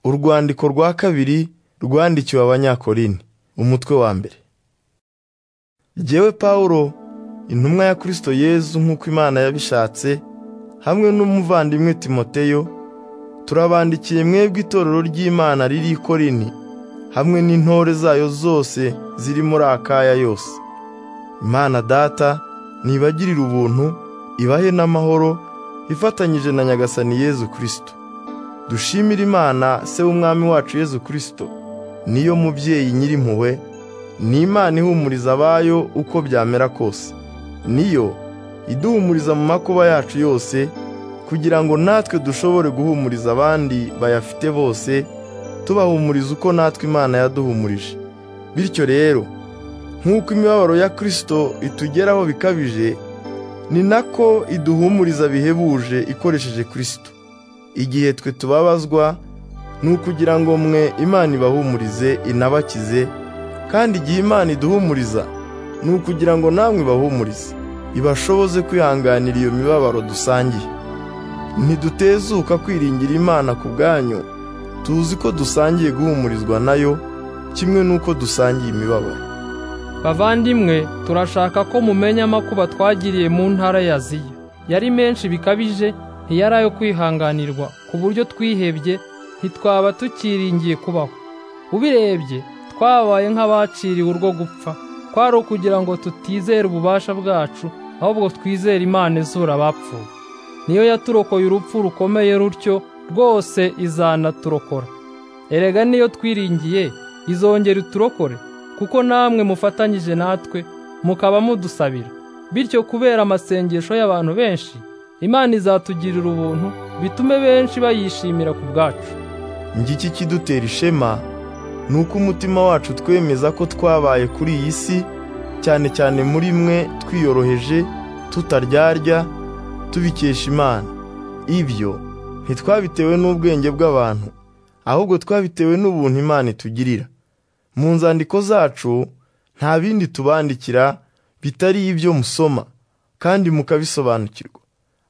Urwandiko rwa kabiri rwandikiwe Abanyakorini, umutwe wa mbere. Jyewe Pawulo, intumwa ya Kristo Yezu nk'uko Imana yabishatse, hamwe n'umuvandimwe Timoteyo, turabandikiye mwebwe itorero ry'Imana riri i Korini, hamwe n'intore zayo zose ziri muri Akaya yose. Imana Data nibagirire ubuntu, ibahe n'amahoro, ifatanyije na Nyagasani Yezu Kristo. Dushimire Imana se w'Umwami wacu Yezu Kristo, niyo mubyeyi nyir'impuhwe, ni Imana ihumuriza abayo uko byamera kose. Niyo iduhumuriza mu makuba yacu yose, kugira ngo natwe dushobore guhumuriza abandi bayafite bose, tubahumuriza uko natwe Imana yaduhumurije. Bityo rero, nk'uko imibabaro ya Kristo itugeraho bikabije, ni nako iduhumuriza bihebuje ikoresheje Kristo. Igihe twe tubabazwa, ni ukugira ngo mwe Imana ibahumurize inabakize, kandi igihe Imana iduhumuriza, ni ukugira ngo namwe ibahumurize, ibashoboze kwihanganira iyo mibabaro dusangiye. Ntidutezuka kwiringira Imana ku bwanyu, tuzi ko dusangiye guhumurizwa nayo, kimwe n'uko dusangiye imibabaro. Bavandimwe turashaka ko mumenya amakuba twagiriye mu ntara ya Ziya. Yari menshi bikabije ntiyari ayo kwihanganirwa ku buryo twihebye ntitwaba tukiringiye kubaho. Ubirebye twabaye nk'abaciriwe urwo gupfa kwari ukugira ngo tutizere ububasha bwacu ahubwo twizere Imana izura abapfuye. Niyo yaturokoye urupfu rukomeye rutyo rwose izanaturokora. Erega niyo twiringiye izongera iturokore kuko namwe mufatanyije natwe mukaba mudusabira. Bityo kubera amasengesho y'abantu benshi Imana izatugirira ubuntu bitume benshi bayishimira ku bwacu. Ngiki kidutera ishema ni uko umutima wacu twemeza ko twabaye kuri iyi si cyane cyane muri mwe twiyoroheje tutaryarya tubikesha Imana. Ibyo ntitwabitewe n'ubwenge bw'abantu ahubwo twabitewe n'ubuntu Imana itugirira. Mu nzandiko zacu nta bindi tubandikira bitari ibyo musoma kandi mukabisobanukirwa.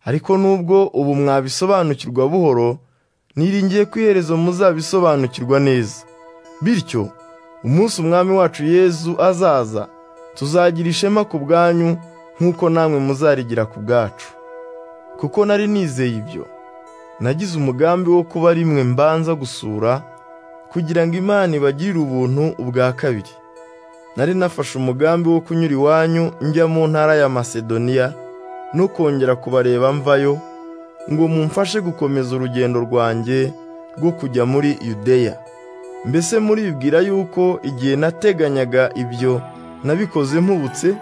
Ariko nubwo ubu mwabisobanukirwa buhoro, niringiye ko iherezo muzabisobanukirwa neza. Bityo umunsi umwami wacu Yezu azaza tuzagira ishema ku bwanyu nk'uko namwe muzarigira ku bwacu kuko nari nizeye ibyo nagize umugambi wo kuba rimwe mbanza gusura kugira ngo Imana ibagirire ubuntu ubwa kabiri nari nafashe umugambi wo kunyura iwanyu njya mu ntara ya Masedoniya no kongera kubareba mvayo ngo mumfashe gukomeza urugendo rwanjye rwo kujya muri Yudeya mbese muribwira yuko igihe nateganyaga ibyo nabikoze mpubutse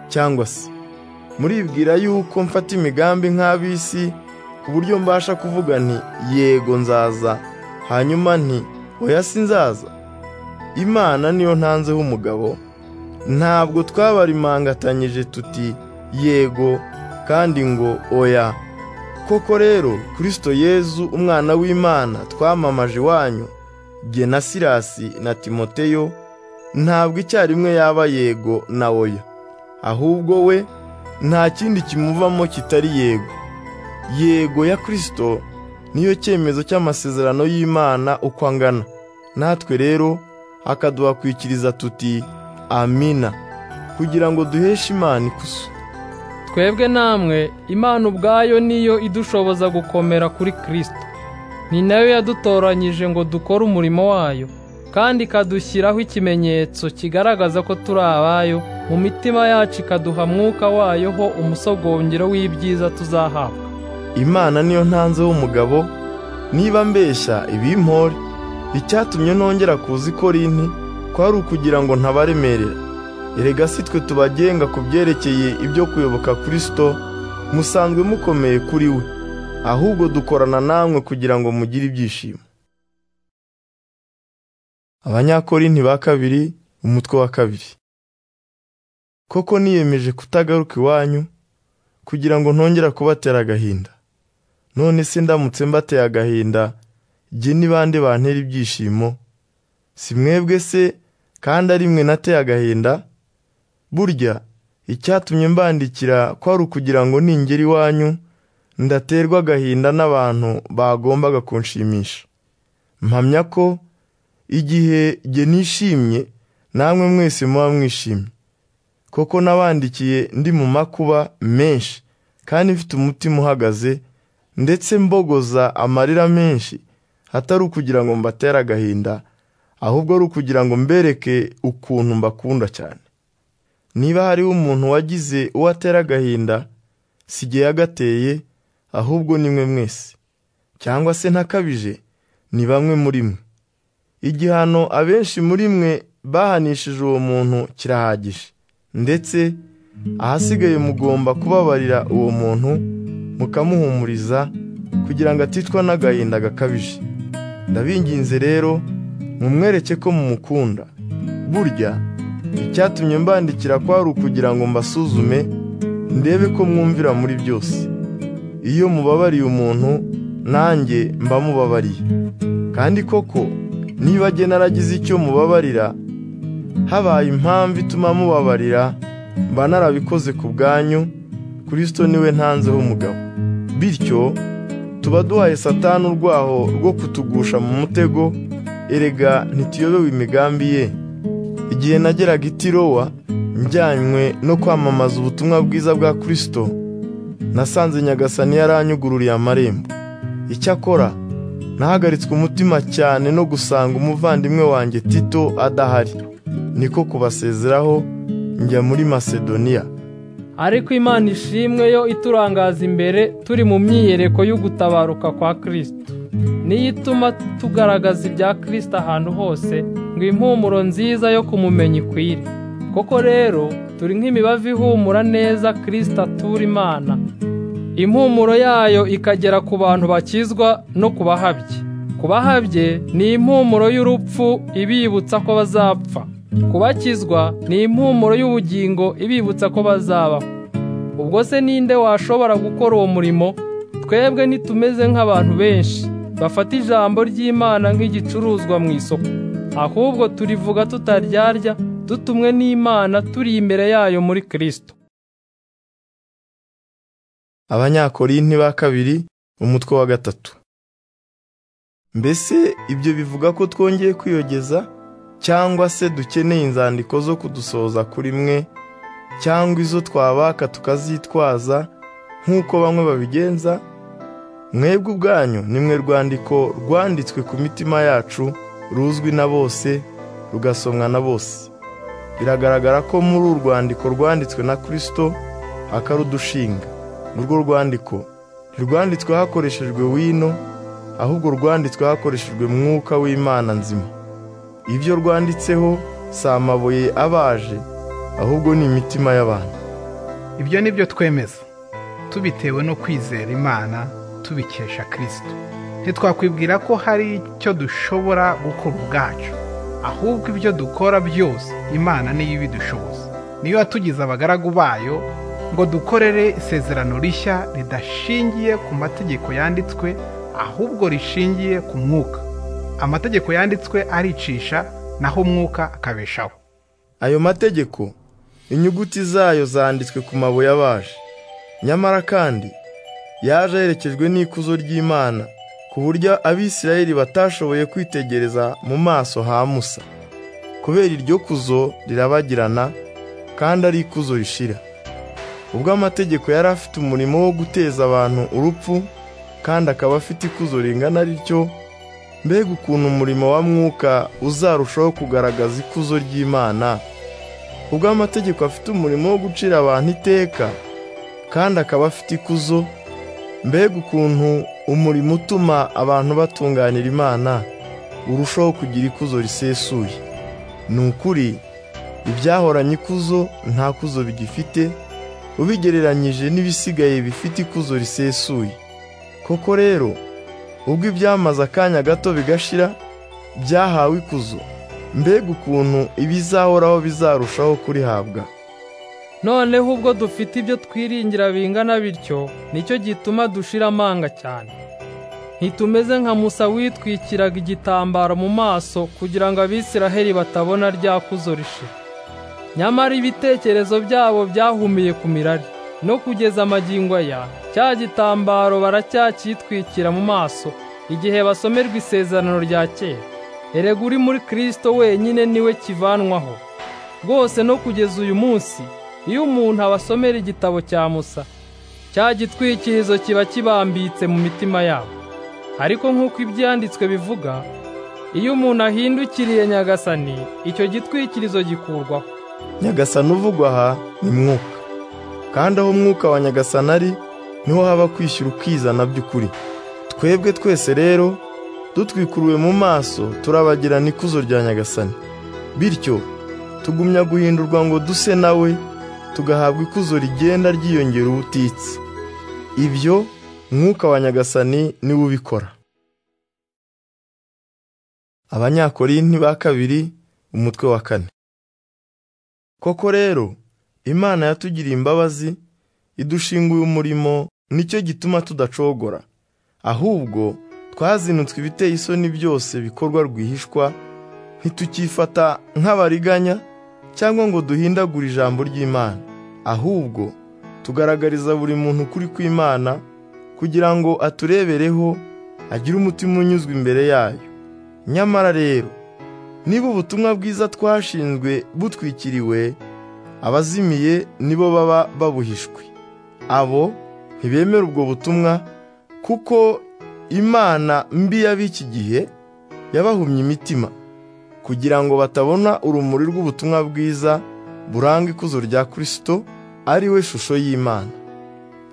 cyangwa se muribwira yuko mfata imigambi nk'ab'isi ku buryo mbasha kuvuga nti yego nzaza hanyuma nti oya si nzaza imana niyo ntanzeho umugabo ntabwo twabarimangatanyije tuti yego kandi ngo oya koko rero kirisito yezu umwana w'imana twamamaje iwanyu jye na Sirasi na Timoteyo ntabwo icyarimwe yaba yego na oya ahubwo we nta kindi kimuvamo kitari yego yego ya kirisito niyo cyemezo cy'amasezerano y'imana uko angana natwe rero akaduhakwikiriza tuti amina kugira ngo duheshe imana ikuzo Twebwe namwe Imana ubwayo niyo idushoboza gukomera kuri kirisito ni nayo yadutoranyije ngo dukore umurimo wayo kandi ikadushyiraho ikimenyetso kigaragaza ko turi abayo mu mitima yacu ikaduha mwuka wayo ho umusogongero w'ibyiza tuzahabwa imana niyo ntanze w'umugabo niba mbeshya ibimpore icyatumye nongera kuza ikorini kwari ukugira ngo ntabaremerera erega si twe tubagenga ku byerekeye ibyo kuyoboka kirisito musanzwe mukomeye kuri we ahubwo dukorana namwe kugira ngo mugire ibyishimo abanyakorinti ba kabiri umutwe wa kabiri koko niyemeje kutagaruka iwanyu kugira ngo ntongera kubatera agahinda none se ndamutse mbateye agahinda jye ni bande bantera ibyishimo si mwebwe se kandi ari mwe nateye agahinda burya icyatumye mbandikira kwari ukugira ngo ningera iwanyu ndaterwa agahinda n'abantu bagombaga kunshimisha mpamya ko igihe jye nishimye namwe mwese muba mwishimye koko nabandikiye ndi mu makuba menshi kandi mfite umutima uhagaze ndetse mbogoza amarira menshi atari ukugira ngo mbatere agahinda ahubwo ari ukugira ngo mbereke ukuntu mbakunda cyane niba hariho umuntu wagize uwo atera agahinda si jye yagateye ahubwo ni mwe mwese cyangwa se ntakabije ni bamwe muri mwe igihano abenshi muri mwe bahanishije uwo muntu kirahagije ndetse ahasigaye mugomba kubabarira uwo muntu mukamuhumuriza kugira ngo aticwa n'agahinda gakabije ndabinginze rero mumwereke ko mumukunda burya icyatumye mbandikira ko hari ukugira ngo mbasuzume ndebe ko mwumvira muri byose iyo mubabariye umuntu nanjye mba mubabariye kandi koko niba agena naragize icyo mubabarira habaye impamvu ituma mubabarira mba narabikoze ku bwanyu kirisito niwe ntanzeho umugabo bityo tuba duhaye satani urwaho rwo kutugusha mu mutego erega ntituyobewe imigambi ye igihe nageraga i tirowa njyanywe no kwamamaza ubutumwa bwiza bwa kirisito nasanze nyagasani yaranyugururiye amarembo icyakora nahagaritswe umutima cyane no gusanga umuvandimwe wanjye tito adahari niko kubasezeraho njya muri masedoniya ariko imana ishimwe yo iturangaza imbere turi mu myiyereko y'ugutabaruka kwa kirisito niyo ituma tugaragaza ibya kirisito ahantu hose ngo impumuro nziza yo kumumenya ikwire koko rero turi nk'imibavu ihumura neza kirisito atura imana impumuro yayo ikagera ku bantu bakizwa no ku bahabye ku bahabye ni impumuro y'urupfu ibibutsa ko bazapfa ku bakizwa ni impumuro y'ubugingo ibibutsa ko bazabaho ubwo se ninde washobora gukora uwo murimo twebwe ntitumeze nk'abantu benshi bafata ijambo ry'imana nk'igicuruzwa mu isoko ahubwo turivuga tutaryarya dutumwe n'imana turi imbere yayo muri kirisito abanyakorinti ba kabiri umutwe wa gatatu mbese ibyo bivuga ko twongeye kwiyogeza cyangwa se dukeneye inzandiko zo kudusohoza kuri mwe cyangwa izo twabaka tukazitwaza nk'uko bamwe babigenza mwebwe ubwanyu ni mwe rwandiko rwanditswe ku mitima yacu ruzwi na bose rugasomwa na bose biragaragara ko muri uru rwandiko rwanditswe na kirisito akarudushinga urwo rwandiko ntirwanditswe hakoreshejwe wino ahubwo rwanditswe hakoreshejwe mwuka w'imana nzima ibyo rwanditseho si amabuye abaje ahubwo ni imitima y'abantu ibyo ni byo twemeza tubitewe no kwizera imana tubikesha kirisito ntitwakwibwira ko hari icyo dushobora gukora ubwacu ahubwo ibyo dukora byose imana niyo ibidushoboza niyo yatugize abagaragu bayo ngo dukorere isezerano rishya ridashingiye ku mategeko yanditswe ahubwo rishingiye ku mwuka amategeko yanditswe aricisha naho umwuka akabeshaho ayo mategeko inyuguti zayo zanditswe ku mabuye abaje nyamara kandi yaje aherekejwe n'ikuzo ry'imana ku buryo abisirayeli batashoboye kwitegereza mu maso ha musa kubera iryo kuzo rirabagirana kandi ari ikuzo rishira ubwo amategeko yari afite umurimo wo guteza abantu urupfu kandi akaba afite ikuzo ringana rityo mbega ukuntu umurimo wa mwuka uzarushaho kugaragaza ikuzo ry'imana ubwo amategeko afite umurimo wo gucira abantu iteka kandi akaba afite ikuzo mbega ukuntu umurimo utuma abantu batunganira imana urushaho kugira ikuzo risesuye ni ukuri ibyahoranye ikuzo nta kuzo bigifite ubigereranyije n'ibisigaye bifite ikuzo risesuye koko rero ubwo ibyamaze akanya gato bigashira byahawe ikuzo mbega ukuntu ibizahoraho bizarushaho kurihabwa noneho ubwo dufite ibyo twiringira bingana bityo nicyo gituma dushira amanga cyane ntitumeze nka musa witwikiraga igitambaro mu maso kugira ngo abisiraheli batabona rya kuzo rishira nyamara ibitekerezo byabo byahumiye ku mirari no kugeza amagingo aya cya gitambaro baracyakitwikira mu maso igihe basomerwa isezerano rya kera erega uri muri kirisito wenyine niwe kivanwaho rwose no kugeza uyu munsi iyo umuntu abasomera igitabo cya musa cya gitwikirizo kiba kibambitse mu mitima yabo ariko nk'uko ibyanditswe bivuga iyo umuntu ahindukiriye nyagasani icyo gitwikirizo gikurwaho nyagasani uvugwa aha ni mwuka kandi aho umwuka wa nyagasani ari niho haba kwishyura ukizana by'ukuri twebwe twese rero dutwikuruwe mu maso turabagirana ikuzo rya nyagasani bityo tugumya guhindurwa ngo duse nawe tugahabwa ikuzo rigenda ryiyongera ubutitsa ibyo mwuka wa nyagasani niwe ubikora abanyakorinti ba kabiri umutwe wa kane koko rero imana yatugiriye imbabazi idushinguye umurimo nicyo gituma tudacogora ahubwo twazinutswe ibiteye isoni byose bikorwa rwihishwa ntitukifata nk'abariganya cyangwa ngo duhindagure ijambo ry'imana ahubwo tugaragariza buri muntu ukuri kw'imana kugira ngo aturebereho agire umutima unyuzwe imbere yayo nyamara rero niba ubutumwa bwiza twashinzwe butwikiriwe abazimiye nibo baba babuhishwe abo ntibemera ubwo butumwa kuko imana mbi y'ab'iki gihe yabahumye imitima kugira ngo batabona urumuri rw'ubutumwa bwiza buranga ikuzo rya kirisito ari we shusho y'imana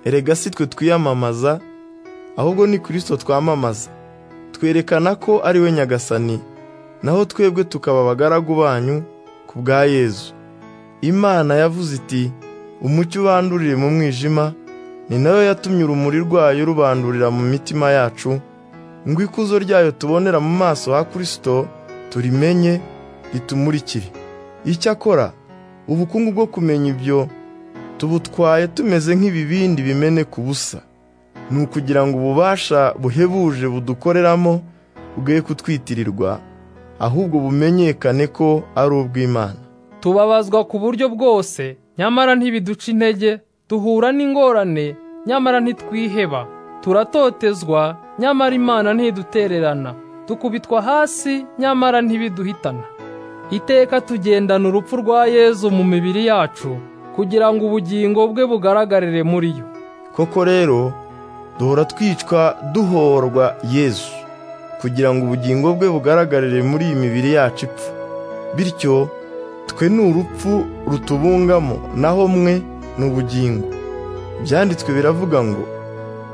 erega si twe twiyamamaza ahubwo ni kirisito twamamaza twerekana ko ari we nyagasani naho twebwe tukaba abagaragu banyu ku bwa yezu imana yavuze iti umucyo ubandurire mu mwijima ni nayo yatumye urumuri rwayo rubandurira mu mitima yacu ngo ikuzo ryayo tubonera mu maso ha kirisito turimenye ritumurikire icyakora ubukungu bwo kumenya ibyo tubutwaye tumeze nk'ibibindi bimeneka ubusa ni ukugira ngo ububasha buhebuje budukoreramo bwe kutwitirirwa ahubwo bumenyekane ko ari ubw'imana tubabazwa ku buryo bwose nyamara ntibiduca intege duhura n'ingorane nyamara ntitwiheba turatotezwa nyamara imana ntidutererana tukubitwa hasi nyamara ntibiduhitana iteka tugendana urupfu rwa yezu mu mibiri yacu kugira ngo ubugingo bwe bugaragarire muri yo koko rero duhora twicwa duhorwa yezu kugira ngo ubugingo bwe bugaragarire muri iyi mibiri yacu ipfa bityo twe ni urupfu rutubungamo naho mwe ni ubugingo ibyanditswe biravuga ngo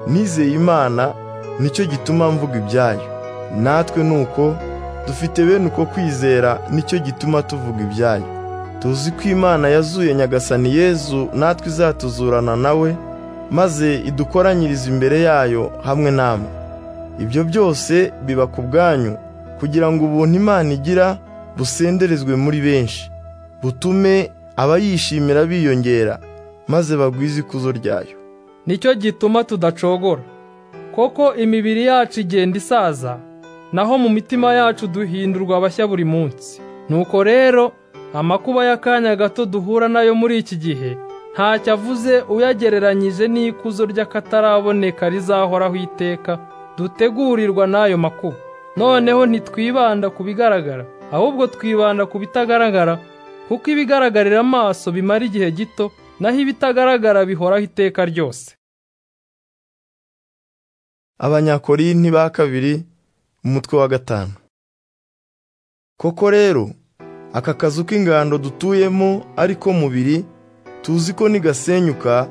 nizeye imana nicyo gituma mvuga ibyayo natwe nuko dufite bene uko kwizera nicyo gituma tuvuga ibyayo tuzi ko imana yazuye nyagasani yezu natwe izatuzurana nawe maze idukoranyirize imbere yayo hamwe namwe ibyo byose biba ku bwanyu kugira ngo ubuntu imana igira busenderezwe muri benshi butume abayishimira biyongera maze bagwize ikuzo ryayo nicyo gituma tudacogora koko imibiri yacu igenda isaza naho mu mitima yacu duhindurwa abashya buri munsi nuko rero amakuba y'akanya gato duhura nayo muri iki gihe ntacyo avuze uyagereranyije n'ikuzo ry'akataraboneka rizahoraho iteka dutegurirwa n'ayo makuba noneho ntitwibanda ku bigaragara ahubwo twibanda ku bitagaragara kuko ibigaragarira amaso bimara igihe gito naho ibitagaragara bihoraho iteka ryose abanyakorinti ba kabiri umutwe wa gatanu koko rero aka kazu k'ingando dutuyemo ariko mubiri tuzi ko nigasenyuka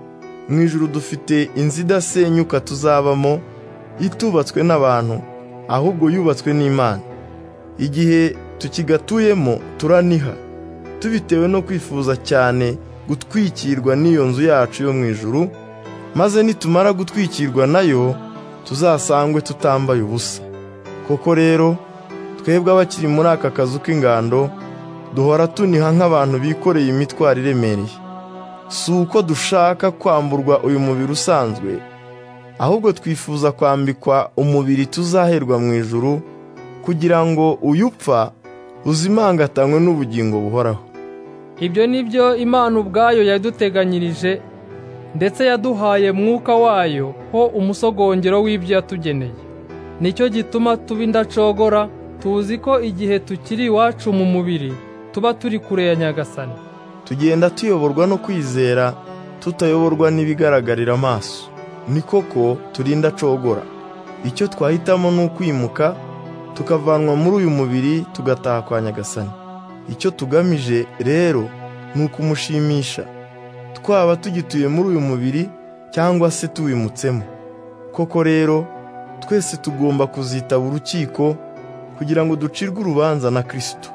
mu ijuru dufite inzu idasenyuka tuzabamo itubatswe n'abantu ahubwo yubatswe n'imana igihe tukigatuyemo turaniha tubitewe no kwifuza cyane gutwikirwa n'iyo nzu yacu yo mu ijuru maze nitumara gutwikirwa nayo tuzasangwe tutambaye ubusa koko rero twebwe abakiri muri aka kazu k'ingando duhora tuniha nk'abantu bikoreye imitwaro iremereye si uko dushaka kwamburwa uyu mubiri usanzwe ahubwo twifuza kwambikwa umubiri tuzaherwa mu ijuru kugira ngo uyu upfa uzimangatanywe n'ubugingo buhoraho ibyo ni byo imana ubwayo yaduteganyirije ndetse yaduhaye mwuka wayo ho umusogongero w'ibyo yatugeneye nicyo gituma tuba indacogora tuzi ko igihe tukiri iwacu mu mubiri tuba turi kure ya nyagasani tugenda tuyoborwa no kwizera tutayoborwa n'ibigaragarira amaso ni koko turinda cogora icyo twahitamo ni ukwimuka tukavanwa muri uyu mubiri tugataha kwa nyagasani icyo tugamije rero ni ukumushimisha twaba tugituye muri uyu mubiri cyangwa se tuwimutsemo koko rero twese tugomba kuzitaba urukiko kugira ngo ducirwe urubanza na kirisito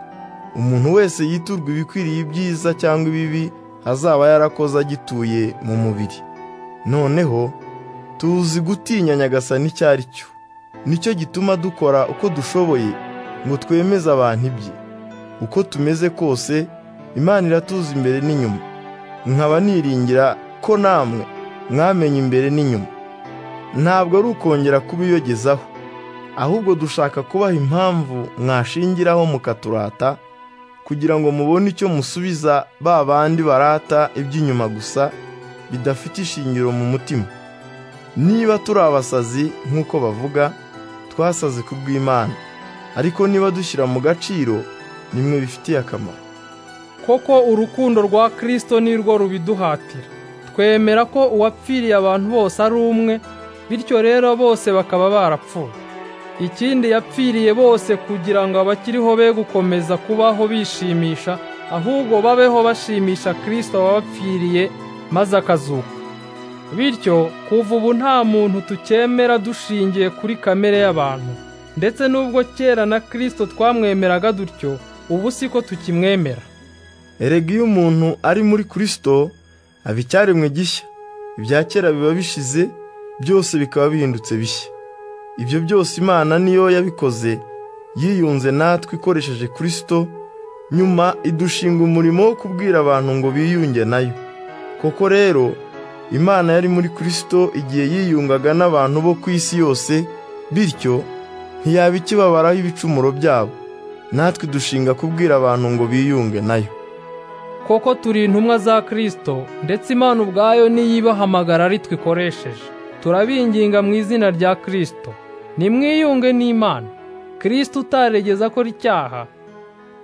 umuntu wese yiturwa ibikwiriye ibyiza cyangwa ibibi azaba yarakoze agituye mu mubiri noneho tuzi gutinya nyagasani icyo ari cyo nicyo gituma dukora uko dushoboye ngo twemeze abantu ibye uko tumeze kose imana iratuzi imbere n'inyuma nkaba niringira ko namwe mwamenya imbere n'inyuma ntabwo ari ukongera kubiyogezaho ahubwo dushaka kubaha impamvu mwashingiraho mukaturata kugira ngo mubone icyo musubiza ba bandi barata iby'inyuma gusa bidafite ishingiro mu mutima niba turi abasazi nk'uko bavuga twasaze ku bw'imana ariko niba dushyira mu gaciro nimwe bifitiye akamaro koko urukundo rwa kirisito nirwo rubiduhatira twemera ko uwapfiriye abantu bose ari umwe bityo rero bose bakaba barapfuye ikindi yapfiriye bose kugira ngo abakiriho be gukomeza kubaho bishimisha ahubwo babeho bashimisha kirisito wabapfiriye maze akazuka bityo kuva ubu nta muntu tukemera dushingiye kuri kamere y'abantu ndetse n'ubwo kera na kirisito twamwemeraga dutyo ubu si ko tukimwemera erega iyo umuntu ari muri kirisito aba icyaremwe gishya ibya kera biba bishize byose bikaba bihindutse bishya ibyo byose imana niyo yabikoze yiyunze natwe ikoresheje kirisito nyuma idushinga umurimo wo kubwira abantu ngo biyunge nayo koko rero imana yari muri kirisito igihe yiyungaga n'abantu bo ku isi yose bityo ntiyaba ikibabaraho ibicumuro byabo natwe dushinga kubwira abantu ngo biyunge nayo koko turi intumwa za kirisito ndetse imana ubwayo niyibahamagara ari twikoresheje turabinginga mu izina rya kirisito nimwiyunge n'imana kirisito utaregeza akora icyaha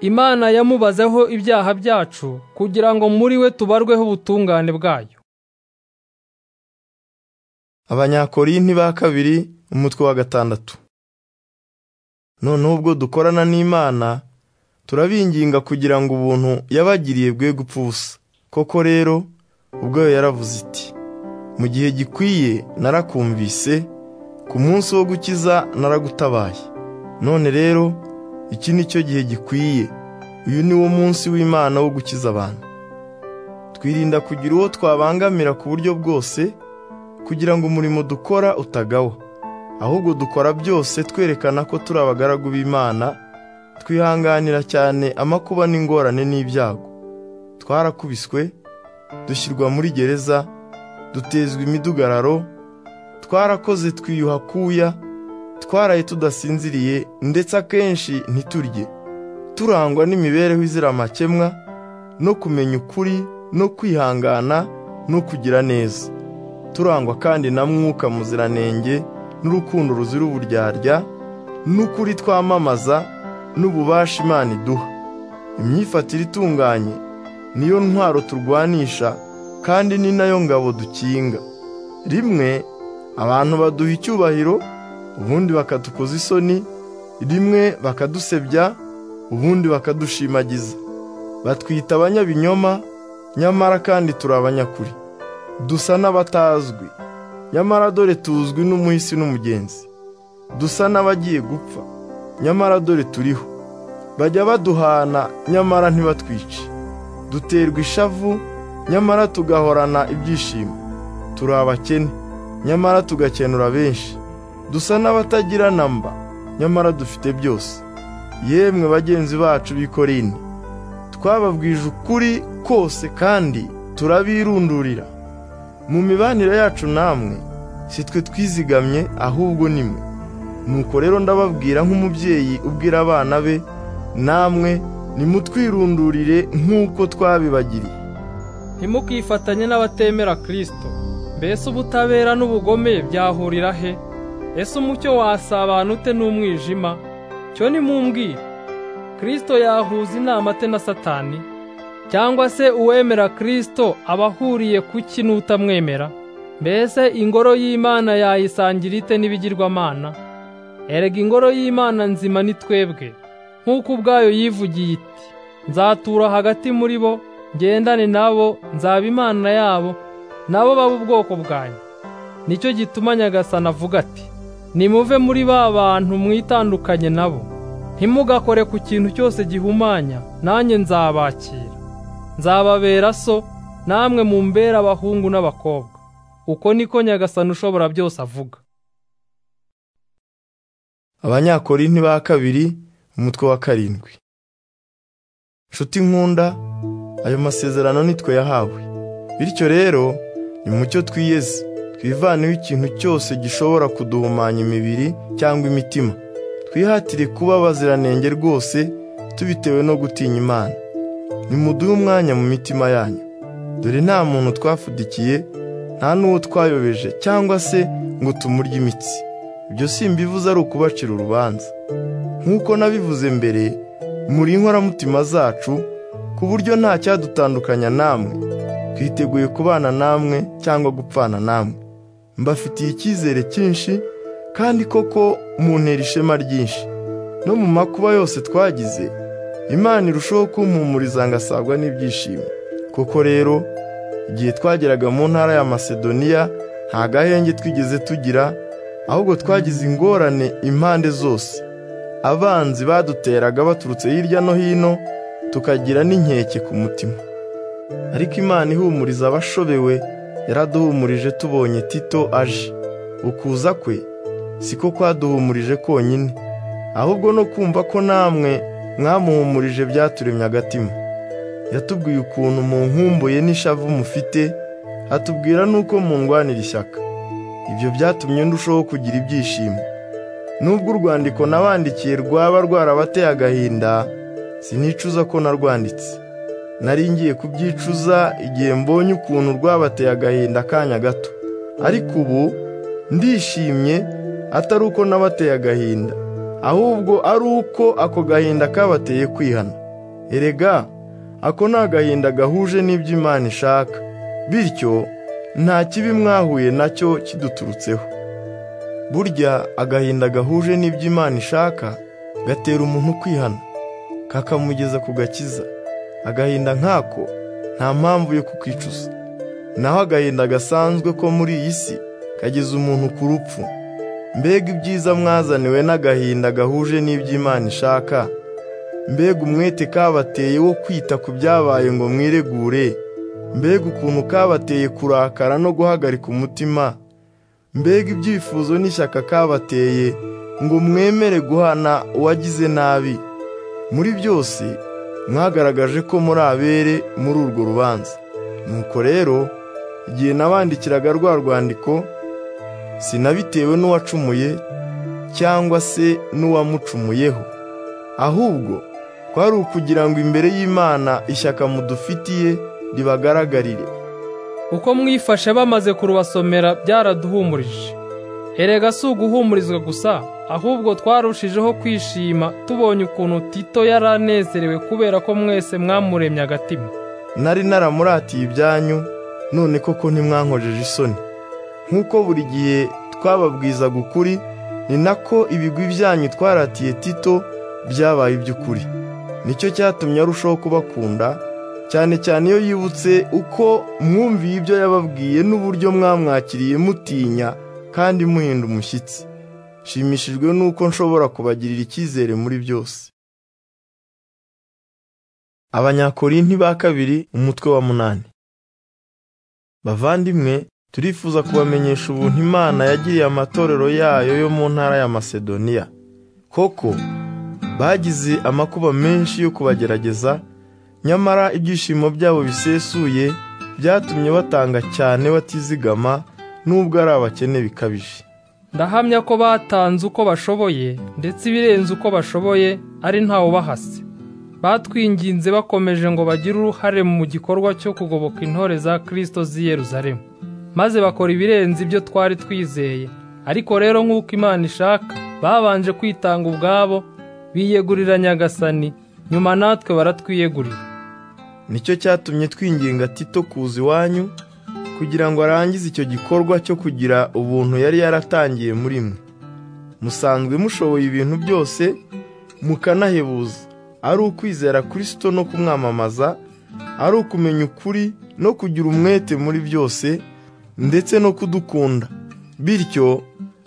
imana yamubazeho ibyaha byacu kugira ngo muri we tubarweho ubutungane bwayo abanyakorinti ba kabiri umutwe wa gatandatu noneho ubwo dukorana n'imana turabinginga kugira ngo ubuntu yabagiriye bwe gupfa ubusa koko rero ubwayo yaravuze iti mu gihe gikwiye narakumvise ku munsi wo gukiza naragutabaye none rero iki ni cyo gihe gikwiye uyu ni wo munsi w'imana wo gukiza abantu twirinda kugira uwo twabangamira ku buryo bwose kugira ngo umurimo dukora utagawa ahubwo dukora byose twerekana ko turi abagaragu b'imana twihanganira cyane amakuba n'ingorane n'ibyago twarakubiswe dushyirwa muri gereza dutezwa imidugararo twarakoze twiyuha kuya twaraye tudasinziriye ndetse akenshi ntiturye turangwa n'imibereho izira amakemwa no kumenya ukuri no kwihangana no kugira neza turangwa kandi na mwuka muziranenge n'urukundo ruzira uburyarya n'ukuri twamamaza n'ububasha imana iduha imyifatire itunganye niyo ntwaro turwanisha kandi ni nayo ngabo dukinga rimwe abantu baduha icyubahiro ubundi bakadukoza isoni rimwe bakadusebya ubundi bakadushimagiza batwita abanyabinyoma nyamara kandi turi abanyakuri dusa n'abatazwi nyamara dore tuzwi n'umuhisi n'umugenzi dusa n'abagiye gupfa nyamara dore turiho bajya baduhana nyamara ntibatwice duterwa ishavu nyamara tugahorana ibyishimo turi abakene nyamara tugakenura benshi dusa n'abatagira namba nyamara dufite byose yemwe bagenzi bacu b'ikorini twababwije ukuri kose kandi turabirundurira mu mibanire yacu namwe si twe twizigamye ahubwo nimwe nuko rero ndababwira nk'umubyeyi ubwira abana be namwe nimutwirundurire nk'uko twabibagiriye ntimukifatanye n'abatemera kirisito mbese ubutabera n'ubugome byahurira he ese umucyo wasabana ute n'umwijima cyo nimumbwire kirisito yahuza inama ate na satani cyangwa se uwemera kirisito aba ahuriye ku ki n'utamwemera mbese ingoro y'imana yayisangira ite n'ibigirwamana erega ingoro y'imana nzima ni twebwe nk'uko ubwayo yivugiye iti nzatura hagati muri bo ngendane nabo nzaba imana yabo nabo baba ubwoko bwanjye nicyo gituma nyagasana avuga ati nimuve muri ba bantu mwitandukanye nabo ntimugakore ku kintu cyose gihumanya nanjye nzabakira nzababera so namwe mumbere abahungu n'abakobwa uko niko nyagasana ushobora byose avuga abanyakorinti ba kabiri umutwe wa karindwi nshuti nkunda ayo masezerano nitwe yahawe bityo rero ni mucyo twiyeze twivaneho ikintu cyose gishobora kuduhumanya imibiri cyangwa imitima twihatire kuba abaziranenge rwose tubitewe no gutinya imana nimuduhe umwanya mu mitima yanyu dore nta muntu twafudikiye nta n'uwo twayobeje cyangwa se ngo tumurye imitsi ibyo si imbivuze ari ukubacira urubanza nk'uko nabivuze mbere muri inkoramutima zacu ku buryo nta cyadutandukanya namwe twiteguye kubana namwe cyangwa gupfana namwe mbafitiye icyizere cyinshi kandi koko muntera ishema ryinshi no mu makuba yose twagize imana irushaho kumpumuriza ngasabwa n'ibyishimo koko rero igihe twageraga mu ntara ya masedoniya nta gahenge twigeze tugira ahubwo twagize ingorane impande zose abanzi baduteraga baturutse hirya no hino tukagira n'inkeke ku mutima ariko imana ihumuriza abashobewe yaraduhumurije tubonye tito aje ukuza kwe siko kwaduhumurije konyine ahubwo no kumva ko namwe mwamuhumurije byaturemye agatima yatubwiye ukuntu mu nkumbuye n'ishavu mufite atubwira n'uko mundwanira ishyaka ibyo byatumye ndushaho kugira ibyishimo nubwo urwandiko nabandikiye rwaba rwarabateye agahinda sinicuza ko narwanditse nari ngiye kubyicuza igihe mbonye ukuntu rwabateye agahinda akanya gato ariko ubu ndishimye atari uko nabateye agahinda ahubwo ari uko ako gahinda kabateye kwihana erega ako ni agahinda gahuje n'ibyo imana ishaka bityo nta kibi mwahuye nacyo kiduturutseho burya agahinda gahuje n'ibyo imana ishaka gatera umuntu kwihana kakamugeza ku gakiza agahinda nk'ako nta mpamvu yo kukicuza naho agahinda gasanzwe ko muri iyi si kageza umuntu ku rupfu mbega ibyiza mwazaniwe n'agahinda gahuje n'ibyo imana ishaka mbega umwete kabateye wo kwita ku byabaye ngo mwiregure mbega ukuntu kabateye kurakara no guhagarika umutima mbega ibyifuzo n'ishyaka kabateye ngo mwemere guhana uwagize nabi muri byose mwagaragaje ko muri abere muri urwo rubanza nuko rero igihe nabandikiraga rwa rwandiko sinabitewe n'uwacumuye cyangwa se n'uwamucumuyeho ahubwo kwari ukugira ngo imbere y'imana ishyaka mudufitiye ribagaragarire uko mwifashe bamaze kurubasomera byaraduhumurije erega si uguhumurizwa gusa ahubwo twarushijeho kwishima tubonye ukuntu tito yaranezerewe kubera ko mwese mwamuremye agatima nari naramuratiye ibyanyu none koko ntimwankojeje isoni nk'uko buri gihe twababwizaga ukuri ni nako ibigwi byanyu twaratiye tito byabaye iby'ukuri nicyo cyatumye arushaho kubakunda cyane cyane iyo yibutse uko mwumviye ibyo yababwiye n'uburyo mwamwakiriye mutinya kandi muhinda umushyitsi nshimishijwe n'uko nshobora kubagirira icyizere muri byose abanyakorinti ba kabiri umutwe wa munani bavandimwe turifuza kubamenyesha ubuntu imana yagiriye amatorero yayo yo mu ntara ya masedoniya koko bagize amakuba menshi yo kubagerageza nyamara ibyishimo byabo bisesuye byatumye batanga cyane batizigama n'ubwo ari abakene bikabije ndahamya ko batanze uko bashoboye ndetse ibirenze uko bashoboye ari ntawe ubahase batwinginze bakomeje ngo bagire uruhare mu gikorwa cyo kugoboka intore za kirisito z'i Yeruzalemu maze bakora ibirenze ibyo twari twizeye ariko rero nk'uko imana ishaka babanje kwitanga ubwabo biyegurira nyagasani nyuma natwe baratwiyegurira nicyo cyatumye twinginga tito kuza iwanyu kugira ngo arangize icyo gikorwa cyo kugira ubuntu yari yaratangiye muri mwe musanzwe mushoboye ibintu byose mukanahebuza ari ukwizera kirisito no kumwamamaza ari ukumenya ukuri no kugira umwete muri byose ndetse no kudukunda bityo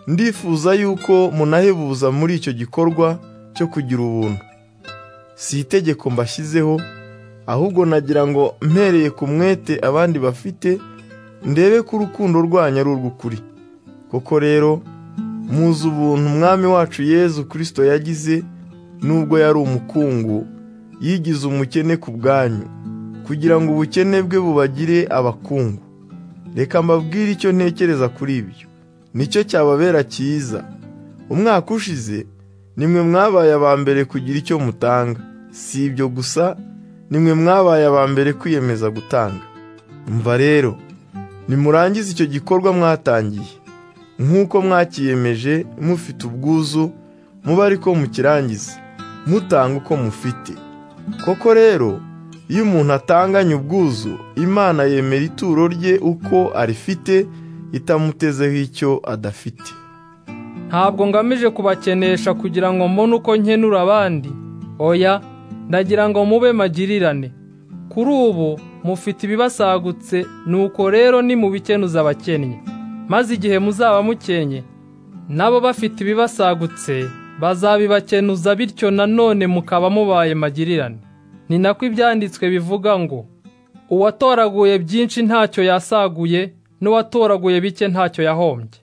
ndifuza yuko munahebuza muri icyo gikorwa cyo kugira ubuntu si itegeko mbashyizeho ahubwo nagira ngo mpereye ku mwete abandi bafite ndebe ko urukundo rwanyu ari urw'ukuri koko rero muzi ubuntu umwami wacu yezu kirisito yagize nubwo yari umukungu yigize umukene ku bwanyu kugira ngo ubukene bwe bubagire abakungu reka mbabwire icyo ntekereza kuri ibyo nicyo cyababera cyiza umwaka ushize nimwe mwabaye aba mbere kugira icyo mutanga si ibyo gusa nimwe mwabaye aba mbere kwiyemeza gutanga mva rero nimurangize icyo gikorwa mwatangiye nk'uko mwakiyemeje mufite ubwuzu muba ariko mukirangize mutanga uko mufite koko rero iyo umuntu atanganye ubwuzu imana yemera ituro rye uko arifite itamutezeho icyo adafite ntabwo ngamije kubakenesha kugira ngo mbone uko nkenura abandi oya ndagira ngo mube magirirane kuri ubu mufite ibibasagutse nuko rero nimubikenuza abakennye maze igihe muzaba mukenye nabo bafite ibibasagutse bazabibakenuza bityo nanone mukaba mubaye magirirane ni nako ibyanditswe bivuga ngo uwatoraguye byinshi ntacyo yasaguye n'uwatoraguye bike ntacyo yahombye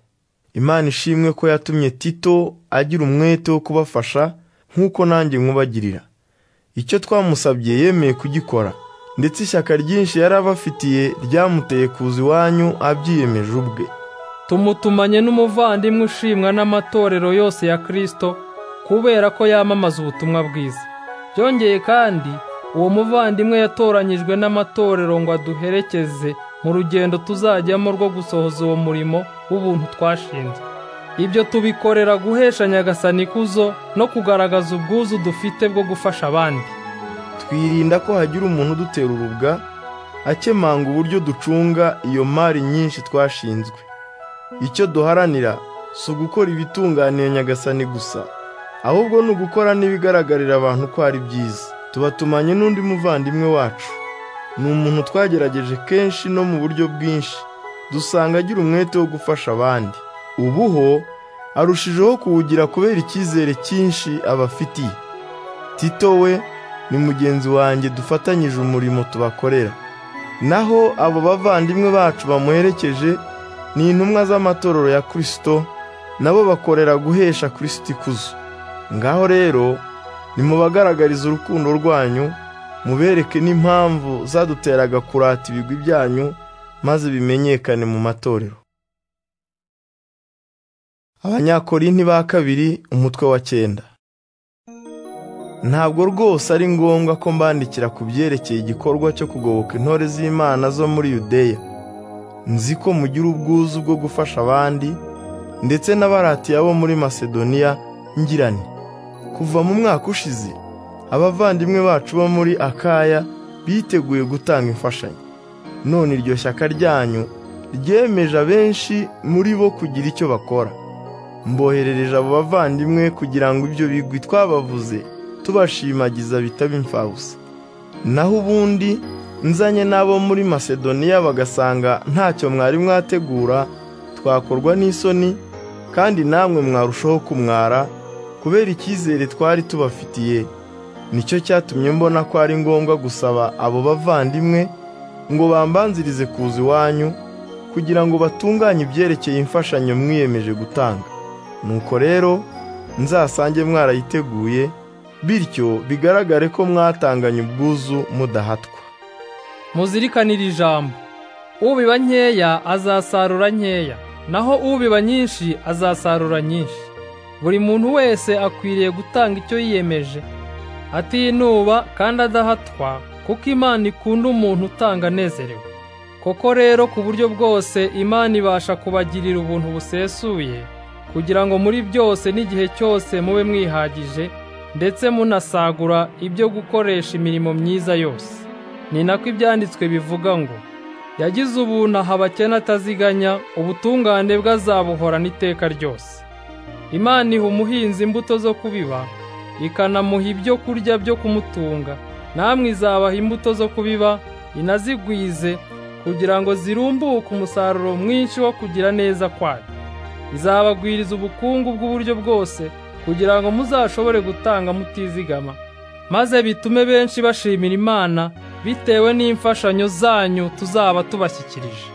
imana ishimwe ko yatumye tito agira umwete wo kubafasha nk'uko nanjye nkubagirira icyo twamusabye yemeye kugikora ndetse ishyaka ryinshi yari abafitiye ryamuteye kuza iwanyu abyiyemeje ubwe tumutumanye n'umuvandimwe ushimwa n'amatorero yose ya Kristo kubera ko yamamaza ubutumwa bwiza byongeye kandi uwo muvandimwe yatoranyijwe n'amatorero ngo aduherekeze mu rugendo tuzajyamo rwo gusohoza uwo murimo w'ubuntu twashinze ibyo tubikorera guhesha nyagasani ikuzo no kugaragaza ubwuzu dufite bwo gufasha abandi twirinda ko hagira umuntu udutera urubwa akemanga uburyo ducunga iyo mari nyinshi twashinzwe icyo duharanira si ugukora ibitunganiye nyagasani gusa ahubwo ni ugukora n'ibigaragarira abantu ko ari byiza tubatumanye n'undi muvandimwe wacu ni umuntu twagerageje kenshi no mu buryo bwinshi dusanga agira umwete wo gufasha abandi ubuho arushijeho kuwugira kubera icyizere cyinshi abafitiye tito we ni mugenzi wanjye dufatanyije umurimo tubakorera naho abo bavandimwe bacu bamuherekeje ni intumwa z'amatorero ya kirisito nabo bakorera guhesha kirisito ikuzo ngaho rero nimubagaragarize urukundo rwanyu mubereke n'impamvu zaduteraga kurata ibigwi byanyu maze bimenyekane mu matorero abanyakorinti ba kabiri umutwe wa cyenda ntabwo rwose ari ngombwa ko mbandikira ku byerekeye igikorwa cyo kugoboka intore z'imana zo muri yudeya nzi ko mugira ubwuzu bwo gufasha abandi ndetse n'abaratiya bo muri masedoniya ngirane kuva mu mwaka ushize abavandimwe bacu bo muri akaya biteguye gutanga imfashanyo none iryo shyaka ryanyu ryemeje abenshi muri bo kugira icyo bakora mboherereje abo bavandimwe kugira ngo ibyo bigwi twabavuze tubashimagiza bitaba imfabusa naho ubundi nzanye n'abo muri masedoniya bagasanga ntacyo mwari mwategura twakorwa n'isoni kandi namwe mwarushaho kumwara kubera icyizere twari tubafitiye nicyo cyatumye mbona ko ari ngombwa gusaba abo bavandimwe ngo bambanzirize kuza iwanyu kugira ngo batunganye ibyerekeye imfashanyo mwiyemeje gutanga nuko rero nzasange mwarayiteguye bityo bigaragare ko mwatanganye ubwuzu mudahatwa muzirikanire ijambo ubiba nkeya azasarura nkeya naho ubiba nyinshi azasarura nyinshi buri muntu wese akwiriye gutanga icyo yiyemeje atinuba kandi adahatwa kuko imana ikunda umuntu utanga anezerewe koko rero ku buryo bwose imana ibasha kubagirira ubuntu busesuye kugira ngo muri byose n'igihe cyose mube mwihagije ndetse munasagura ibyo gukoresha imirimo myiza yose ni nako ibyanditswe bivuga ngo yagize ubuntu aha abakene ataziganya ubutungane bwe azabuhorana iteka ryose imana iha umuhinzi imbuto zo kubibaka ikanamuha ibyo kurya byo kumutunga namwe izabaha imbuto zo kubiba inazigwize kugira ngo zirumbuke umusaruro mwinshi wo kugira neza kwayo izabagwiriza ubukungu bw'uburyo bwose kugira ngo muzashobore gutanga mutizigama maze bitume benshi bashimira imana bitewe n'imfashanyo zanyu tuzaba tubashyikirije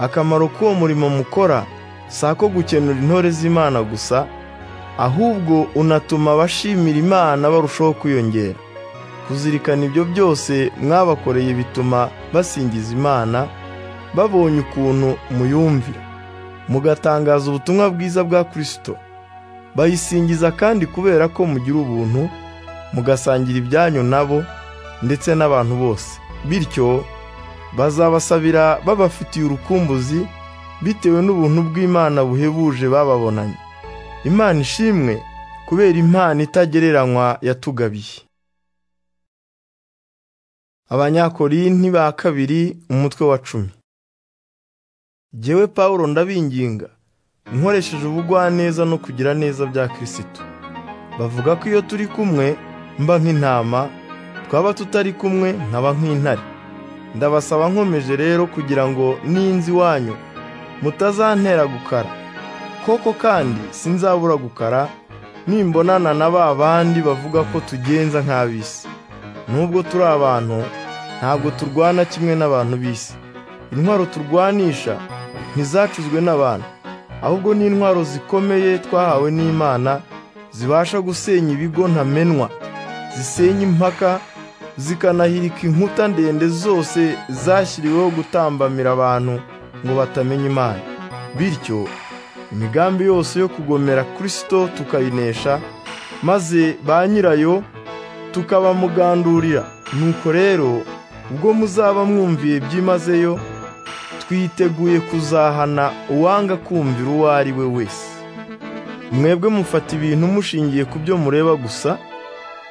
akamaro k'uwo murimo mukora si ako gukenura intore z'imana gusa ahubwo unatuma abashimira imana barushaho kwiyongera kuzirikana ibyo byose mwabakoreye bituma basingiza imana babonye ukuntu muyumvira mugatangaza ubutumwa bwiza bwa kirisito bayisingiza kandi kubera ko mugira ubuntu mugasangira ibyanyu nabo ndetse n'abantu bose bityo bazabasabira babafitiye urukumbuzi bitewe n'ubuntu bw'imana buhebuje bababonanye imana ishimwe kubera impano itagereranywa yatugabiye abanyakorinti ba kabiri umutwe wa cumi jyewe pawulo ndabinginga nkoresheje ubugwaneza no kugira neza bya kirisito bavuga ko iyo turi kumwe mba nk'intama twaba tutari kumwe nkaba nk'intare ndabasaba nkomeje rero kugira ngo n'inzi iwanyu mutazantera gukara koko kandi sinzabura gukara nimbonana na ba bandi bavuga ko tugenza nk'ab'isi nubwo turi abantu ntabwo turwana kimwe n'abantu b'isi intwaro turwanisha ntizacuzwe n'abantu ahubwo ni intwaro zikomeye twahawe n'imana zibasha gusenya ibigo ntamenwa zisenya impaka zikanahirika inkuta ndende zose zashyiriweho gutambamira abantu ngo batamenya imana bityo imigambi yose yo kugomera kirisito tukayinesha maze ba nyirayo tukabamugandurira nuko rero ubwo muzaba mwumviye byimazeyo twiteguye kuzahana uwanga kumvira uwo ari we wese mwebwe mufata ibintu mushingiye ku byo mureba gusa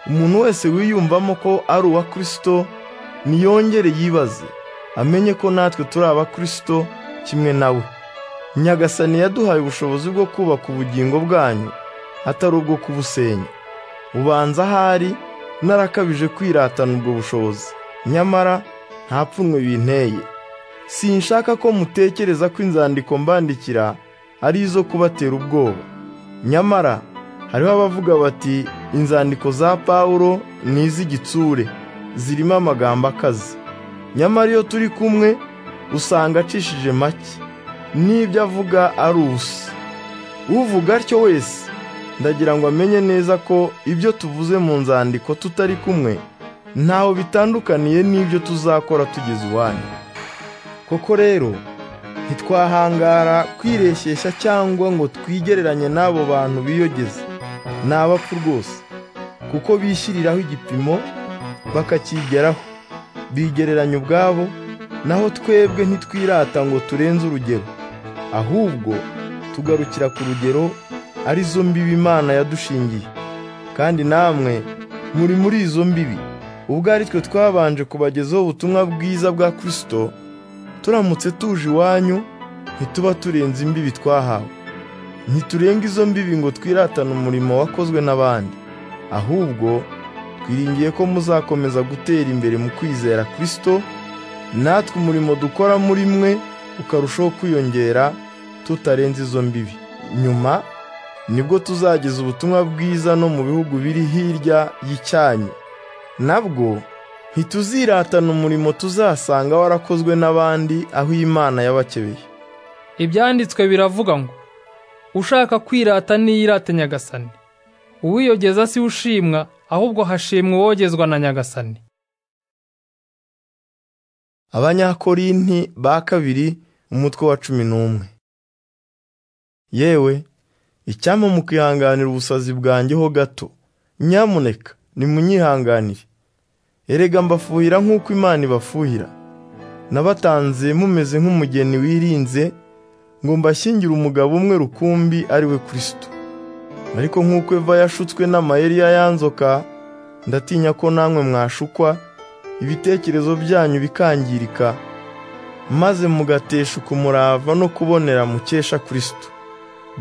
umuntu wese wiyumvamo ko ari uwa kirisito niyongere yibaze amenye ko natwe turi aba kirisito kimwe nawe nyagasani yaduhaye ubushobozi bwo kubaka ubugingo bwanyu atari ubwo kubusenya ubanza ahari narakabije kwiratana ubwo bushobozi nyamara nta pfunwe binteye sinshaka ko mutekereza ko inzandiko mbandikira ari izo kubatera ubwoba nyamara hariho abavuga bati inzandiko za pawulo ni iz'igitsure zirimo amagambo akaze nyamara iyo turi kumwe usanga acishije make n'ibyo avuga ari ubusa uvuga atyo wese ndagira ngo amenye neza ko ibyo tuvuze mu nzandiko tutari kumwe ntaho bitandukaniye n'ibyo tuzakora tugeze iwanyu koko rero ntitwahangara kwireshyeshya cyangwa ngo twigereranye n'abo bantu biyogeza ni abapfu rwose kuko bishyiriraho igipimo bakakigeraho bigereranya ubwabo naho twebwe ntitwirata ngo turenze urugero ahubwo tugarukira ku rugero ari zo mbibi imana yadushingiye kandi namwe muri muri izo mbibi ubwo ari twe twabanje kubagezaho ubutumwa bwiza bwa kirisito turamutse tuje iwanyu ntituba turenze imbibi twahawe ntiturenga izo mbibi ngo twiratane umurimo wakozwe n'abandi ahubwo twiringiye ko muzakomeza gutera imbere mu kwizera kirisito natwe umurimo dukora muri mwe ukarushaho kwiyongera tutarenze izo mbibi nyuma nibwo tuzageza ubutumwa bwiza no mu bihugu biri hirya y'icyanyu nabwo ntituziratana umurimo tuzasanga warakozwe n'abandi aho imana yabakebeye ibyanditswe biravuga ngo ushaka kwirata niyirate nyagasani uwiyogeza si ushimwa ahubwo hashimwa uwogezwa na nyagasani abanyakorinti ba kabiri umutwe wa cumi n'umwe yewe icyampa mukihanganira ubusazi bwanjyeho gato nyamuneka nimunyihanganire erega mbafuhira nk'uko imana ibafuhira nabatanze mumeze nk'umugeni wirinze ngo mbashyingire umugabo umwe rukumbi ari we kirisito ariko nk'uko eva yashutswe n'amayeri y'ayanzoka ndatinya ko namwe mwashukwa ibitekerezo byanyu bikangirika maze mugateshuka umurava no kubonera mukesha kirisito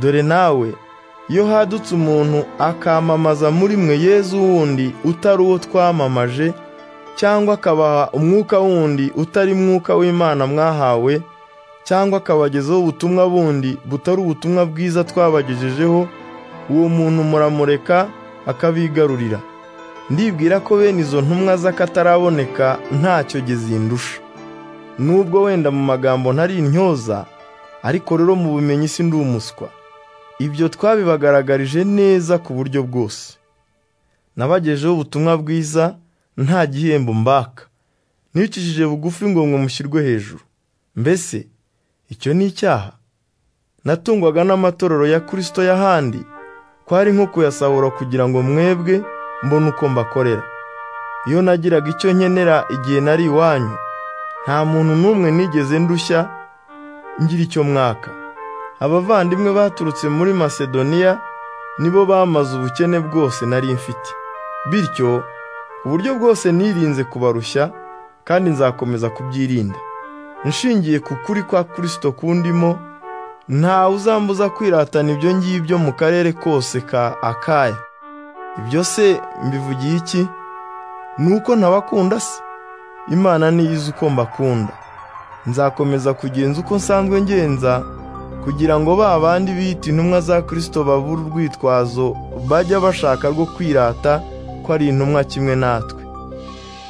dore nawe iyo hadutse umuntu akamamaza muri mwe yezu wundi utari uwo twamamaje cyangwa akabaha umwuka wundi utari mwuka w'imana mwahawe cyangwa akabagezaho ubutumwa bundi butari ubutumwa bwiza twabagejejeho uwo muntu muramureka akabigarurira ndibwira ko bene izo ntumwa z'akataraboneka ntacyo gezindusha nubwo wenda mu magambo ntari intyoza ariko rero mu bumenyi si ndi umuswa ibyo twabibagaragarije neza ku buryo bwose nabagejeho ubutumwa bwiza nta gihembo mbaka nicishije bugufi ngo mushyirwe hejuru mbese icyo ni icyaha natungwaga n'amatorero ya kirisito y'ahandi kwari nko kuyasahura kugira ngo mwebwe mbone uko mbakorera iyo nagiraga icyo nkenera igihe nari iwanyu nta muntu n'umwe nigeze ndushya ngira icyo mwaka abavandimwe baturutse muri masedoniya nibo bamaze ubukene bwose nari mfite bityo uburyo bwose nirinze kubarushya kandi nzakomeza kubyirinda nshingiye ku kuri kwa kirisito kundimo ntawe uzambuza kwiratana ibyo ngibyo mu karere kose ka akaya ibyo se mbivugiye iki ni uko ntabakunda se imana niyizi uko mbakunda nzakomeza kugenza uko nsanzwe ngenza kugira ngo ba bandi bita intumwa za kirisito babura urwitwazo bajya bashaka rwo kwirata ko ari intumwa kimwe natwe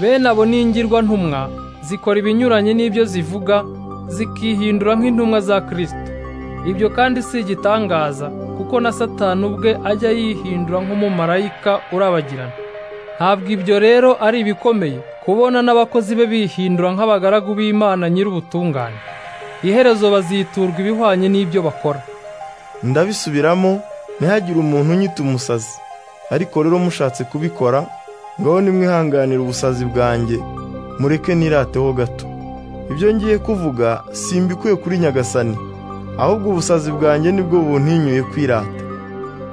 bene abo ni ingirwantumwa zikora ibinyuranye n'ibyo zivuga zikihindura nk'intumwa za kirisito ibyo kandi si igitangaza kuko na satani ubwe ajya yihindura nk'umumarayika urabagirana ntabwo ibyo rero ari ibikomeye kubona n'abakozi be bihindura nk'abagaragu b'imana nyir'ubutungane iherezo baziturwa ibihwanye n'ibyo bakora ndabisubiramo ntihagire umuntu unyita umusazi ariko rero mushatse kubikora ngaho nimwihanganire ubusazi bwanjye mureke nirateho gato ibyo ngiye kuvuga simbikuye kuri nyagasani ahubwo ubusazi bwanjye nibwo buntinyuye kwirata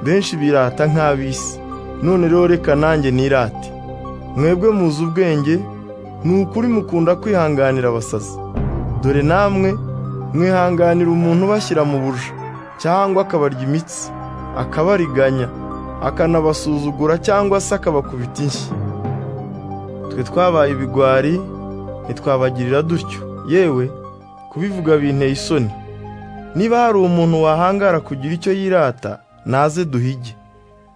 benshi birata nk'ab'isi none rero reka nanjye nirate mwebwe muzi ubwenge ni ukuri mukunda kwihanganira abasazi dore namwe mwihanganira umuntu ubashyira mu buja cyangwa akabarya imitsi akabariganya akanabasuzugura cyangwa se akabakubita inshyi twe twabaye ibigwari ntitwabagirira dutyo yewe kubivuga binteye isoni niba hari umuntu wahangara kugira icyo yirata naze duhige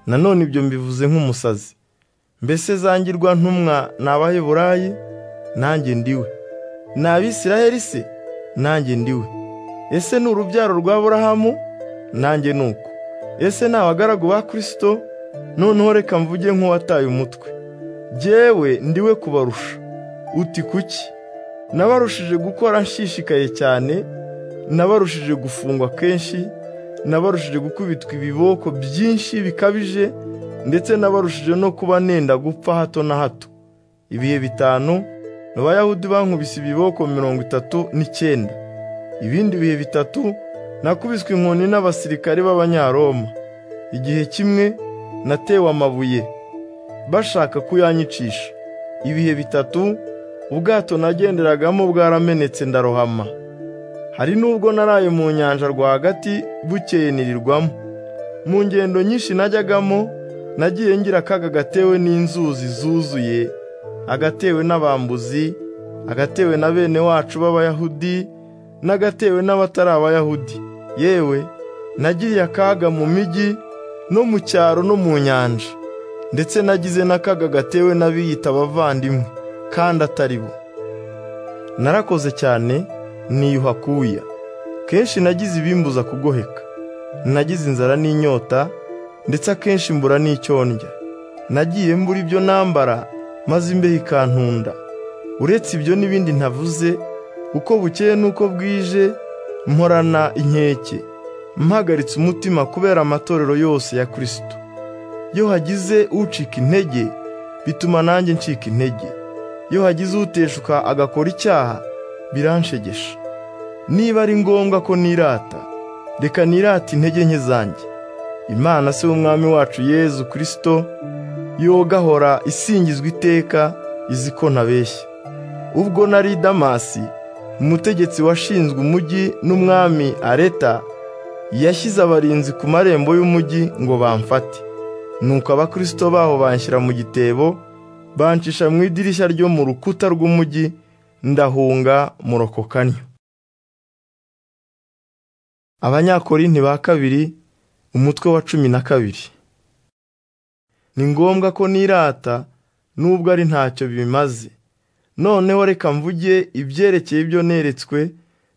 nanone ibyo mbivuze nk'umusazi mbese zangirwa ntumwa ni abaheburayi nanjye ndiwe ni abisiraheli se nanjye ndiwe ese ni urubyaro rwa burahamu nanjye ni uko ese ni abagaragu ba kirisito noneho reka mvuge nk'uwataye umutwe jyewe ndiwe kubarusha uti kuki nabarushije gukora nshishikaye cyane nabarushije gufungwa kenshi nabarushije gukubitwa ibiboko byinshi bikabije ndetse nabarushije no kuba nenda gupfa hato na hato ibihe bitanu abayahudi bankubise ibiboko mirongo itatu n'icyenda ibindi bihe bitatu nakubiswe inkoni n'abasirikare b'abanyaroma igihe kimwe natewe amabuye bashaka kuyanyicisha ibihe bitatu ubwato nagenderagamo bwaramenetse ndarohama hari n'ubwo naraye mu nyanja rwagati bukeye nirirwamo mu ngendo nyinshi najyagamo nagiye ngira akaga gatewe n'inzuzi zuzuye agatewe n'abambuzi agatewe na bene wacu b'abayahudi n'agatewe n'abatari abayahudi yewe nagiriye akaga mu mijyi no mu cyaro no mu nyanja ndetse nagize n'akaga gatewe n'abiyita abavandimwe kandi atari bo narakoze cyane niyuha kuya kenshi nagize ibimbuza kugoheka nagize inzara n'inyota ndetse akenshi mbura n'icyo ndya nagiye mbura ibyo nambara maze imbeho ikantunda uretse ibyo n'ibindi ntavuze uko bukeye n'uko bwije mporana inkeke mpagaritse umutima kubera amatorero yose ya kirisito iyo hagize ucika intege bituma nanjye ncika intege iyo hagize uteshuka agakora icyaha biranshegesha niba ari ngombwa ko nirata reka nirate intege nke zanjye imana se w'umwami wacu yezu kirisito yogahora isingizwa iteka izi ko ntabeshya ubwo nari i damasi umutegetsi washinzwe umujyi n'umwami areta yashyize abarinzi ku marembo y'umujyi ngo bamfate nuko abakirisito baho banshyira mu gitebo bancisha mu idirishya ryo mu rukuta rw'umujyi ndahunga murokokanya abanyakorinti ba kabiri umutwe wa cumi na kabiri ni ngombwa ko nirata nubwo ari ntacyo bimaze noneho reka mvuge ibyerekeye ibyo neretswe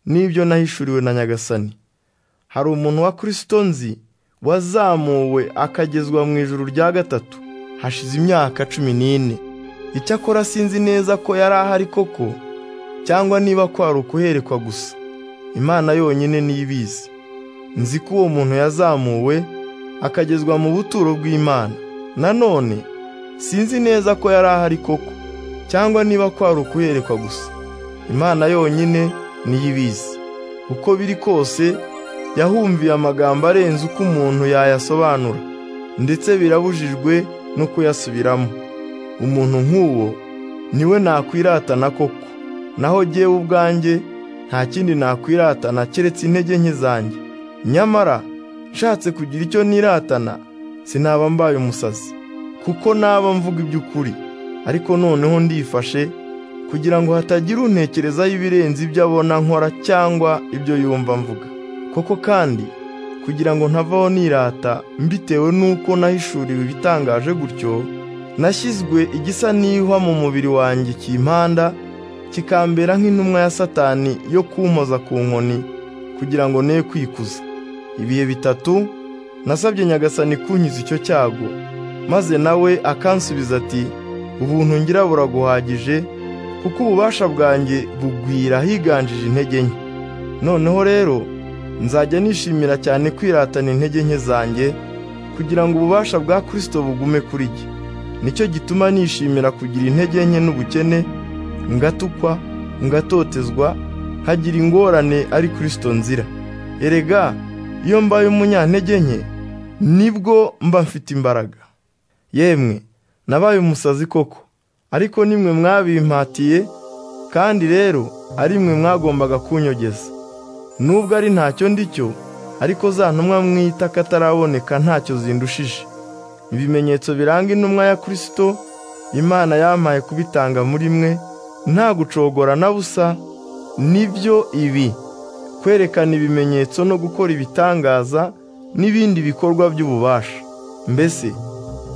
n'ibyo nahishuriwe na nyagasani hari umuntu wa kirisito nzi wazamuwe akagezwa mu ijuru rya gatatu hashize imyaka cumi n'ine icyakora sinzi neza ko yari ahari koko cyangwa niba kwari ukuherekwa gusa imana yonyine niyo ibizi nzi ko uwo muntu yazamuwe akagezwa mu buturo bw'imana nanone sinzi neza ko yari ahari koko cyangwa niba kwari ukuherekwa gusa imana yonyine niyo ibizi uko biri kose yahumviye amagambo arenze uko umuntu yayasobanura ndetse birabujijwe no kuyasubiramo umuntu nk'uwo niwe nakwiratana koko naho jyewe ubwanjye nta kindi nakwiratana keretse intege nke zanjye nyamara nshatse kugira icyo niratana sinaba mbaye umusazi kuko naba mvuga iby'ukuri ariko noneho ndifashe kugira ngo hatagira untekerezaho ibirenze ibyo abona nkora cyangwa ibyo yumva mvuga koko kandi kugira ngo ntavaho nirata mbitewe n'uko nahishuriwe ibitangaje gutyo nashyizwe igisa n'ihwa mu mubiri wanjye kimpanda kikambera nk'intumwa ya satani yo kumpoza ku nkoni kugira ngo ne kwikuza ibihe bitatu nasabye nyagasani kunkiza icyo cyago maze nawe akansubiza ati ubuntu ngira buraguhagije kuko ububasha bwanjye bugwira higanjije intege nke noneho rero nzajya nishimira cyane kwiratana intege nke zanjye kugira ngo ububasha bwa kirisito bugume kuri jye nicyo gituma nishimira kugira intege nke n'ubukene ngatukwa ngatotezwa nkagira ingorane ari kirisito nzira erega iyo mbaye umunyantege nke nibwo mba mfite imbaraga yemwe nabaye umusazi koko ariko nimwe mwabimpatiye kandi rero ari mwe mwagombaga kunyogeza nubwo ari ntacyo ndicyo ariko za ntumwa mwita kataraboneka ntacyo zindushije ibimenyetso biranga intumwa ya kirisito imana yampaye kubitanga muri mwe nta gucogora na busa nibyo ibi kwerekana ibimenyetso no gukora ibitangaza n'ibindi bikorwa by'ububasha mbese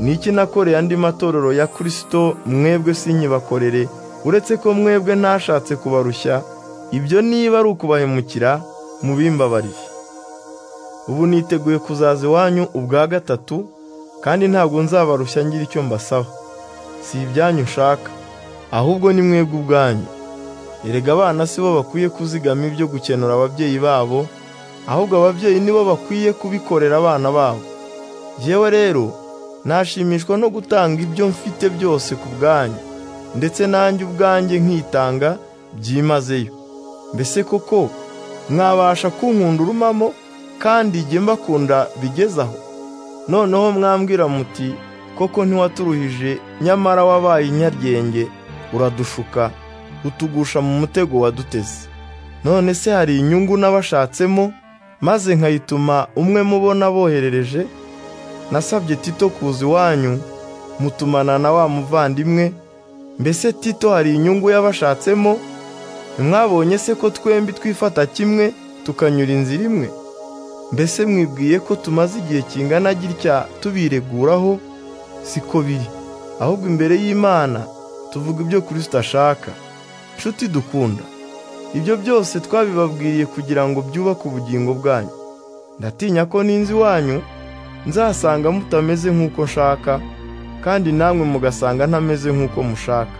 ni iki nakoreye andi matorero ya kirisito mwebwe sinkibakorere uretse ko mwebwe ntashatse kubarushya ibyo niba ari ukubahemukira mubimbabarire ubu niteguye kuzaza iwanyu ubwa gatatu kandi ntabwo nzabarushya ngira icyo mbasaba si ibyanyu nshaka ahubwo ni mwebwe ubwanyu erega abana si bo bakwiye kuzigama ibyo gukenura ababyeyi babo ahubwo ababyeyi ni bo bakwiye kubikorera abana babo yewe rero nashimishwa no gutanga ibyo mfite byose ku bwanyu ndetse nanjye ubwanjye nkitanga byimazeyo mbese koko mwabasha kunkunda urumamo kandi jye mbakunda bigeze aho noneho mwambwira muti koko ntiwaturuhije nyamara wabaye inyaryenge uradushuka utugusha mu mutego waduteze none se hari inyungu n'abashatsemo maze nkayituma umwe mubona boherereje nasabye tito kuza iwanyu mutumana na wa muvandimwe mbese tito hari inyungu y'abashatsemo ntimwabonye se ko twembi twifata kimwe tukanyura inzira imwe mbese mwibwiye ko tumaze igihe kingana gitya tubireguraho siko biri ahubwo imbere y'imana tuvuga ibyo kirisito ashaka nshuti dukunda ibyo byose twabibabwiriye kugira ngo byubake ubugingo bwanyu ndatinya ko n'inzu iwanyu nzasanga mutameze nk'uko nshaka kandi namwe mugasanga ntameze nk'uko mushaka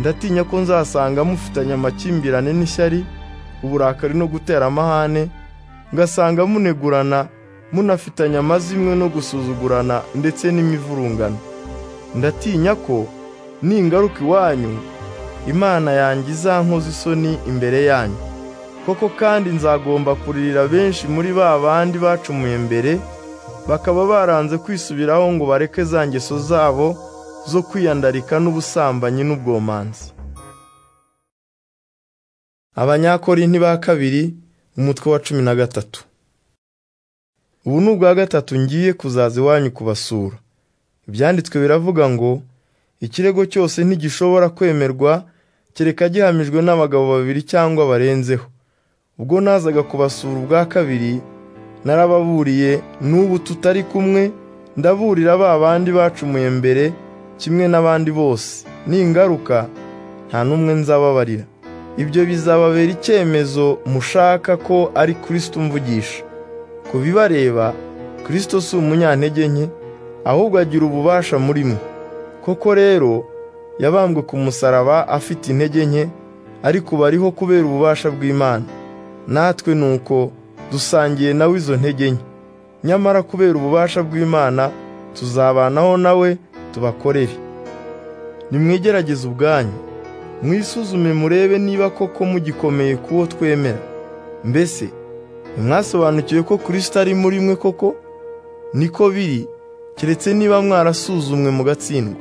ndatinya ko nzasanga mufitanye amakimbirane n'ishyari uburakari no gutera amahane ngasanga munegurana munafitanye amazimwe no gusuzugurana ndetse n'imivurungano ndatinya ko ningaruka iwanyu imana yanjye izankoza isoni imbere yanyu koko kandi nzagomba kuririra benshi muri ba bandi bacumuye mbere bakaba baranze kwisubiraho ngo bareke za ngeso zabo zo kwiyandarika n'ubusambanyi n'ubwomanzi abanyakorinti ba kabiri umutwe wa cumi na gatatu ubu ni ubwa gatatu ngiye kuzaza iwanyu kubasura ibyanditswe biravuga ngo ikirego cyose ntigishobora kwemerwa kereka gihamijwe n'abagabo babiri cyangwa barenzeho ubwo nazaga kubasura ubwa kabiri narababuriye n'ubu tutari kumwe ndaburira ba bandi bacumuye mbere kimwe n'abandi bose ningaruka nta n'umwe nzababarira ibyo bizababera icyemezo mushaka ko ari kirisito umvugisha ku bibareba kirisito si umunyantege nke ahubwo agira ububasha muri mwe koko rero yabambwe ku musaraba afite intege nke ariko bariho kubera ububasha bw'imana natwe ni uko dusangiye nawe izo ntege nke nyamara kubera ububasha bw'imana tuzabanaho nawe tubakorere nimwigerageze ubwanyu mwisuzume murebe niba koko mugikomeye kuwo twemera mbese ntimwasobanukiwe ko kirisito ari muri mwe koko niko biri keretse niba mwarasuzumwe mugatsindwa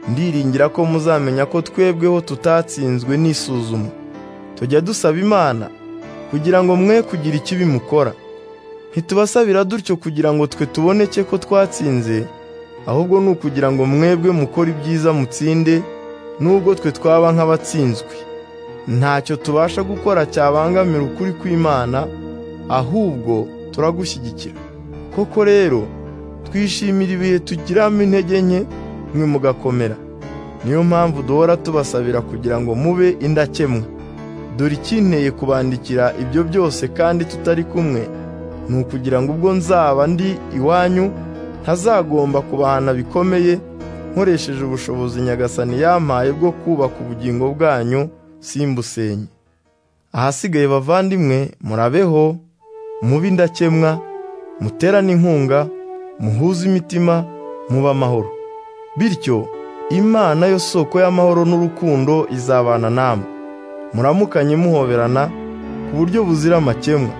ndiringira ko muzamenya ko twebweho tutatsinzwe n'isuzuma tujya dusaba imana kugira ngo mwe kugira ikibi mukora ntitubasabira dutyo kugira ngo twe tuboneke ko twatsinze ahubwo ni ukugira ngo mwebwe mukore ibyiza mutsinde n'ubwo twe twaba nk'abatsinzwe ntacyo tubasha gukora cyabangamira ukuri kw'imana ahubwo turagushyigikira koko rero twishimira ibihe tugiramo intege nke mwe mugakomera niyo mpamvu duhora tubasabira kugira ngo mube indakemwa dore ikinteye kubandikira ibyo byose kandi tutari kumwe ni ukugira ngo ubwo nzaba ndi iwanyu ntazagomba kubahana bikomeye nkoresheje ubushobozi nyagasani yampaye bwo kubaka ubugingo bwanyu simbusenye ahasigaye bavandimwe murabeho mube indakemwa muterane inkunga muhuze imitima mube amahoro bityo imana yo soko y'amahoro n'urukundo izabana namwe muramukanye muhoberana ku buryo buzira amakemwa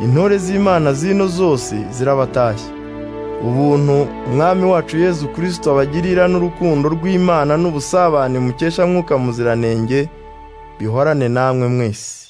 intore z'imana zino zose zirabatashye ubuntu umwami wacu yezu kirisito abagirira n'urukundo rw'imana n'ubusabane mukesha mwuka muziranenge bihorane namwe mwese